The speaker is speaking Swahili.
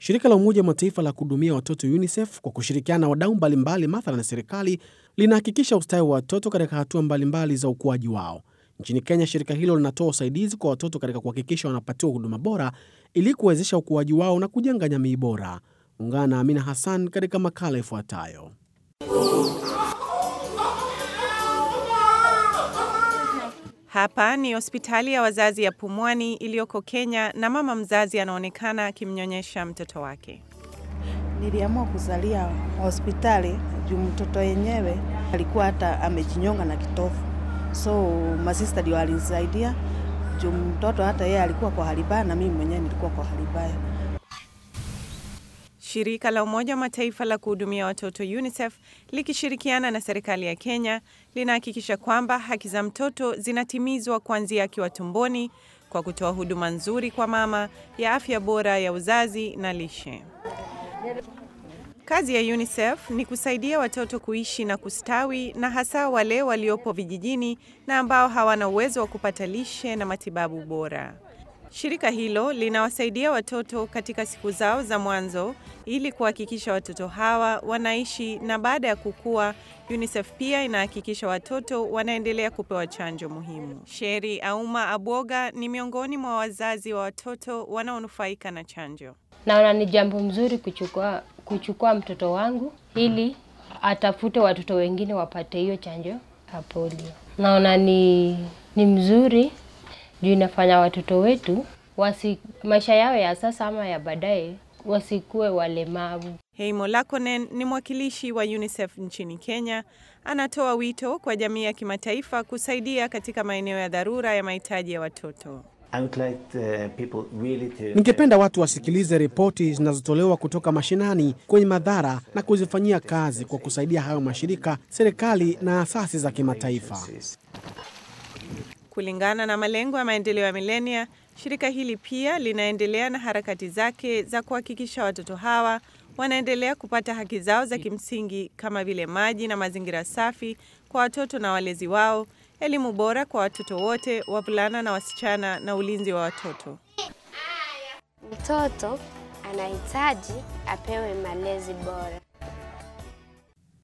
Shirika la Umoja wa Mataifa la kuhudumia watoto UNICEF kwa kushirikiana na wadau mbalimbali mathalan na serikali linahakikisha ustawi wa watoto katika hatua mbalimbali za ukuaji wao. Nchini Kenya, shirika hilo linatoa usaidizi kwa watoto katika kuhakikisha wanapatiwa huduma bora ili kuwezesha ukuaji wao na kujenga jamii bora. Ungana na Amina Hassan katika makala ifuatayo. Hapa ni hospitali ya wazazi ya Pumwani iliyoko Kenya na mama mzazi anaonekana akimnyonyesha mtoto wake. Niliamua kuzalia hospitali juu mtoto yenyewe alikuwa hata amejinyonga na kitofu, so masista ndio alinisaidia juu mtoto hata yeye alikuwa kwa hali mbaya na mimi mwenyewe nilikuwa kwa hali mbaya. Shirika la Umoja wa Mataifa la kuhudumia watoto UNICEF likishirikiana na serikali ya Kenya linahakikisha kwamba haki za mtoto zinatimizwa kuanzia akiwa tumboni kwa kutoa huduma nzuri kwa mama ya afya bora ya uzazi na lishe. Kazi ya UNICEF ni kusaidia watoto kuishi na kustawi na hasa wale waliopo vijijini na ambao hawana uwezo wa kupata lishe na matibabu bora. Shirika hilo linawasaidia watoto katika siku zao za mwanzo ili kuhakikisha watoto hawa wanaishi na baada ya kukua. UNICEF pia inahakikisha watoto wanaendelea kupewa chanjo muhimu. Sheri Auma Abwoga ni miongoni mwa wazazi wa watoto wanaonufaika na chanjo. Naona ni jambo mzuri kuchukua kuchukua mtoto wangu ili atafute watoto wengine wapate hiyo chanjo ya polio. Naona ni, ni mzuri juu inafanya watoto wetu wasi, maisha yao ya sasa ama ya baadaye wasikuwe walemavu. Heimo Lakonen ni mwakilishi wa UNICEF nchini Kenya. Anatoa wito kwa jamii ya kimataifa kusaidia katika maeneo ya dharura ya mahitaji ya watoto. Ningependa watu wasikilize ripoti zinazotolewa kutoka mashinani kwenye madhara na kuzifanyia kazi kwa kusaidia hayo mashirika, serikali na asasi za kimataifa. Kulingana na malengo ya maendeleo ya milenia, shirika hili pia linaendelea na harakati zake za kuhakikisha watoto hawa wanaendelea kupata haki zao za kimsingi kama vile maji na mazingira safi kwa watoto na walezi wao, elimu bora kwa watoto wote, wavulana na wasichana, na ulinzi wa watoto. Mtoto anahitaji apewe malezi bora.